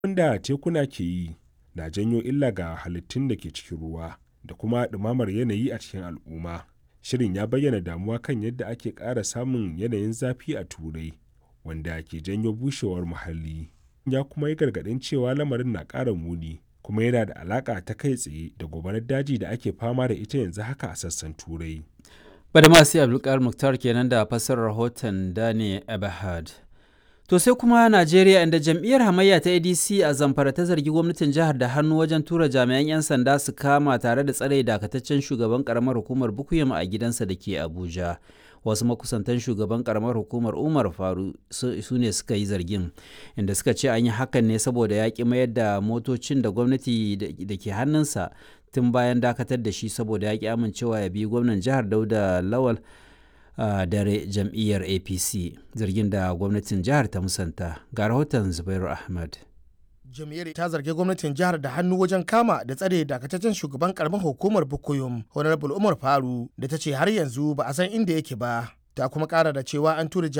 da tekuna ke yi na janyo illa ga halittun da ke cikin ruwa da kuma ɗumamar yanayi a cikin al'umma. Shirin ya bayyana damuwa kan yadda ake ƙara samun yanayin zafi a Turai, wanda ke janyo bushewar muhalli. Ya kuma yi gargaɗin cewa lamarin na ƙara muni, kuma yana da alaƙa ta kai tsaye da gobarar daji da ake fama da ita yanzu haka a sassan Turai. Badamasi Abdulkar Muktar kenan da fassarar rahoton Dani Ebahad. To sai kuma Najeriya inda jam'iyyar hamayya ta ADC a Zamfara ta zargi gwamnatin jihar da hannu wajen tura jami'an 'yan sanda su kama tare da tsare dakataccen shugaban karamar hukumar Bukuyum a gidansa da ke Abuja. Wasu makusantan shugaban karamar hukumar Umar Faru su ne suka yi zargin, inda suka ce an yi hakan ne saboda ya ƙi mayar da motocin da gwamnati da ke hannunsa tun bayan dakatar da shi saboda ya ƙi amincewa ya bi gwamnan jihar Dauda Lawal. a uh, dare jam'iyyar apc zargin da gwamnatin jihar ta musanta ga rahoton zubairu ahmad jam'iyyar ta zargi gwamnatin jihar da hannu wajen kama da tsare dakataccen shugaban karamar hukumar bukuyum honorable umar faru da ta ce har yanzu ba a san inda yake ba ta kuma kara da cewa an tura